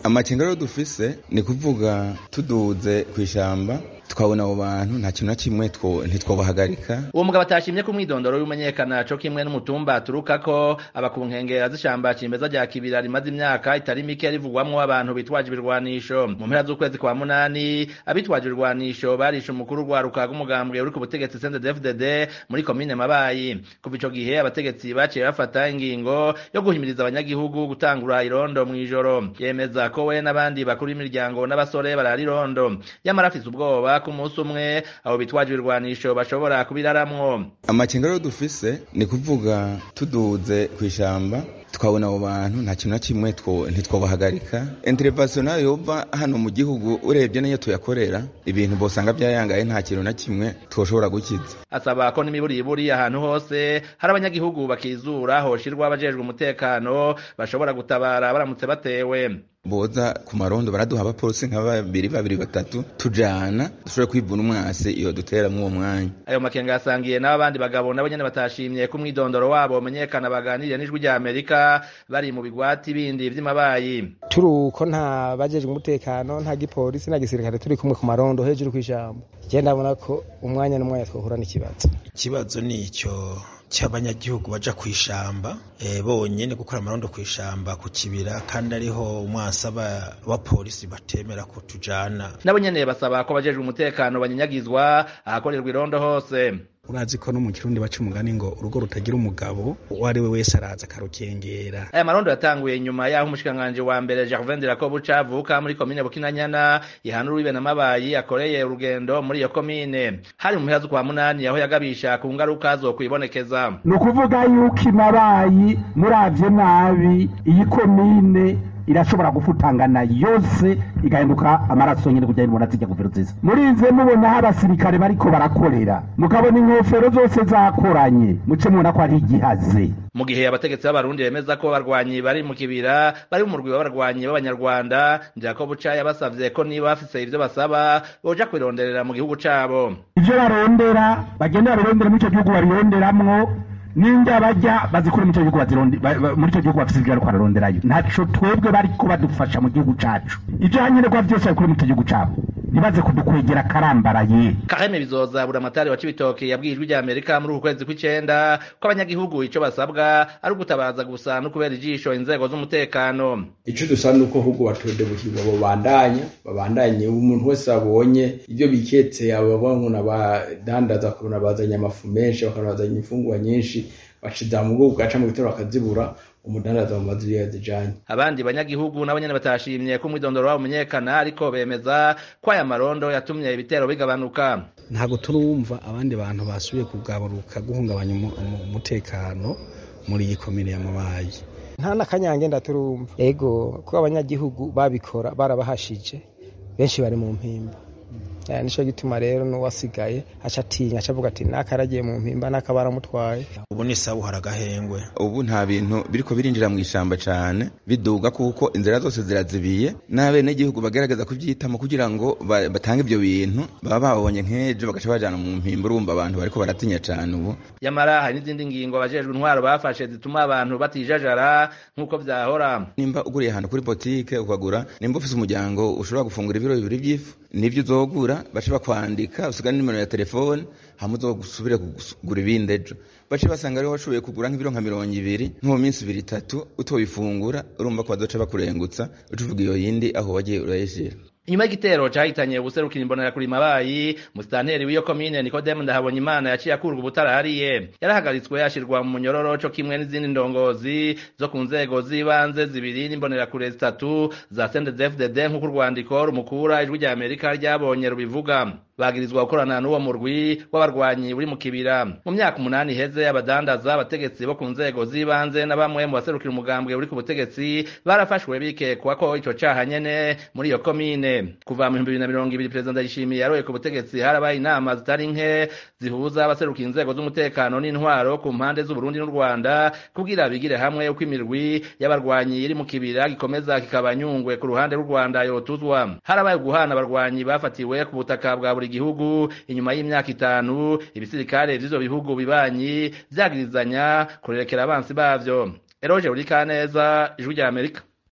amakenga rero dufise ni kuvuga tuduze kw'ishamba tukabona abo bantu nta kintu na kimwe ntitwobahagarika uwo mugabo atashimye ko umwidondoro w'imenyekana co kimwe n'umutumba aturukako aba ku nkengera z'ishamba cimeza rya kibira rimaze imyaka itari mike rivugwamwo abantu bitwaje ibirwanisho mu mpera z'ukwezi kwa munani abitwaje ibirwanisho barishe umukuru rwaruka rw'umugambwe uri ku butegetsi CNDD-FDD muri komine Mabayi kuva ico gihe abategetsi baciye bafata ingingo yo guhimiriza abanyagihugu gutangura irondo mw'ijoro yemeza ko we n'abandi bakuru b'imiryango n'abasore barara irondo yamara afise ubwoba ku munsi umwe abo bitwaje ibirwanisho bashobora kubiraramwo amakenga rero dufise ni kuvuga tuduze kw'ishamba tukabona abo bantu nta kintu na kimwe ntitwobahagarika intervention nayo yova hano mu gihugu urebye niyo tuyakorera ibintu bosanga byayangaye nta kintu na kimwe twoshobora gukiza asaba ko n'imiburiburi ahantu hose hari abanyagihugu bakizura hoshirwa abajejwe umutekano bashobora gutabara baramutse batewe boza ku marondo baraduha abapolisi nka babiri babiri batatu tujana dushobore kwivuna umwasi iyo dutera mw'uwo mwanya ayo makenga yasangiye n'abandi bagabo nabo nyene batashimye ko umwidondoro wabo umenyekana baganiriye n'ijwi rya amerika bari mu bigwati bindi vy'amabayi turi uko nta bajejwe umutekano nta gipolisi nta gisirikare turi kumwe ku marondo hejuru kw'ijambo je ndabona ko umwanya n'umwanya twohura n'ikibazo ikibazo ni ico cy'abanyagihugu baja kwishamba e, bonyene gukora amarondo kwishamba ku kibira kandi ariho umwasaba wa polisi batemera ko tujana nabo nyene basaba ko bajejwe umutekano banyinyagizwa ahakorerwa irondo hose urazi ko no mu kirundi baca umugani ngo urugo rutagira umugabo uwo ari we wese araza akarukengera aya marondo yatanguye nyuma y'aho umushikiranganji wa mbere Gervain Dirakobuca avuka muri komine Bukinanyana ihana urubibe na mabayi akoreye urugendo muri iyo komine hari mu mpera z'ukwa munani aho yagabisha ku ngaruka zo kwibonekeza ni ukuvuga yuko imabayi muravye nabi iyi komine irashobora gufutangana yose igahinduka amaraso nyene kugira ngo zijya guvero nziza murinze mubona aho abasirikare bariko barakorera mukabona inkofero zose zakoranye muce mubona ko ari igihaze mu gihe abategetsi b'abarundi bemeza ko abarwanyi bari mu kibira bari mu murwi w'abarwanyi b'abanyarwanda Jacob Buca yabasavye ko niba bafise ivyo basaba boja kwironderera mu gihugu cabo ivyo barondera bagenda babirondera muri ico gihugu babironderamwo ninjya bajya bazikura muri icyo gihugu muri icyo gihugu bafite ibyo bariko bararonderayo ntaco twebwe bariko badufasha mu gihugu cacu ivyo hanyenerwa vyose babikure muri icyo gihugu cabo ntibaze kudukwegera karambaraye Kaheme bizoza buramatari wa Cibitoke yabwiye ijwi rya Amerika muri uku kwezi kw'icenda ko abanyagihugu ico basabwa ari ugutabaza gusa no kubera ijisho inzego z'umutekano ico dusaba nuko ahubwo batodebukirwa babandanya babandanye umuntu wese abonye ivyo biketse ababona n'abadandaza kubona bazanye amafu menshi bakabona bazanye imfungwa nyinshi baciza mu bwoko gaca mu bitaro bakazibura umudandaza mu mazu yazijanye abandi banyagihugu nabo nyene batashimye ko umwidondoro wabo umenyekana ariko bemeza ko aya marondo yatumye ibitero bigabanuka ntabwo turumva abandi bantu basubiye kugabaruka guhungabanya umutekano muri iyi komine ya mabayi nta n'akanyange ndaturumva ego ko abanyagihugu babikora barabahashije benshi bari mu mpimba nico gituma rero n'uwasigaye aca atinya aca avuga ati nakaragiye mu mpimba nakabaramutwaye ubu ni sawa uhara agahengwe ubu nta bintu biriko birinjira mu ishamba cane biduga kuko inzira zose zirazibiye n'abenegihugu bagerageza kuvyitamo kugira ngo batange ivyo bintu baba babonye nk'ejo bagaca bajana mu mpimba urumva abantu bariko baratinya cane ubu yamara hari n'izindi ngingo abajejwe intwaro bafashe zituma abantu batijajara nk'uko vyahora nimba uguriye ahantu kuri botike ukagura nimba ufise umuryango ushobora gufungura ibiro bibiri vy'ifu nivyo uzogura bace bakwandika usiga nimero ya telefone hama uzosubire kugura ibindi ejo bace basanga ariho washoboye kugura nk'ibiro nka mirongo ibiri nko mu minsi ibiri itatu utobifungura urumva ko bazoca bakurengutsa ucuvuga iyo yindi aho wagiye urayishira inyuma y'igitero cahitanye ubuserukira imbonera kuri mabayi musitanteri w'iyo komine nikodemu ndahabonye imana yaciye akurwa ubutarahariye yarahagaritswe ashirwa mu munyororo co kimwe n'izindi ndongozi zo ku nzego z'ibanze zibiri n'imbonerakure zitatu za sendezfdd nk'uko urwandiko rumukura ijwi rya amerika ryabonye rubivuga bagirizwa gukorana n'uwo murwi w'abarwanyi buri mu kibira mu myaka umunani iheze abadandaza abategetsi bo ku nzego z'ibanze na bamwe mu baserukira umugambwe uri ku butegetsi barafashwe bikekwa ko ico caha nyene muri iyo komine kuva mu bihumbi bibiri na mirongo ibiri perezida ndayishimiye yaroye ku butegetsi harabaye inama zitari nke zihuza abaserukira inzego z'umutekano n'intwaro ku mpande z'uburundi n'u rwanda kugira bigire hamwe uko imirwi y'abarwanyi iri mu kibira gikomeza kikaba nyungwe ku ruhande rw'u rwanda yotuzwa harabaye guhana abarwanyi bafatiwe ku butaka bwa buri gihugu inyuma y'imyaka itanu ibisirikare vy'ivyo bihugu bibanyi vyagirizanya kurerekera abansi bavyo eroje uri kaneza ijwi rya amerika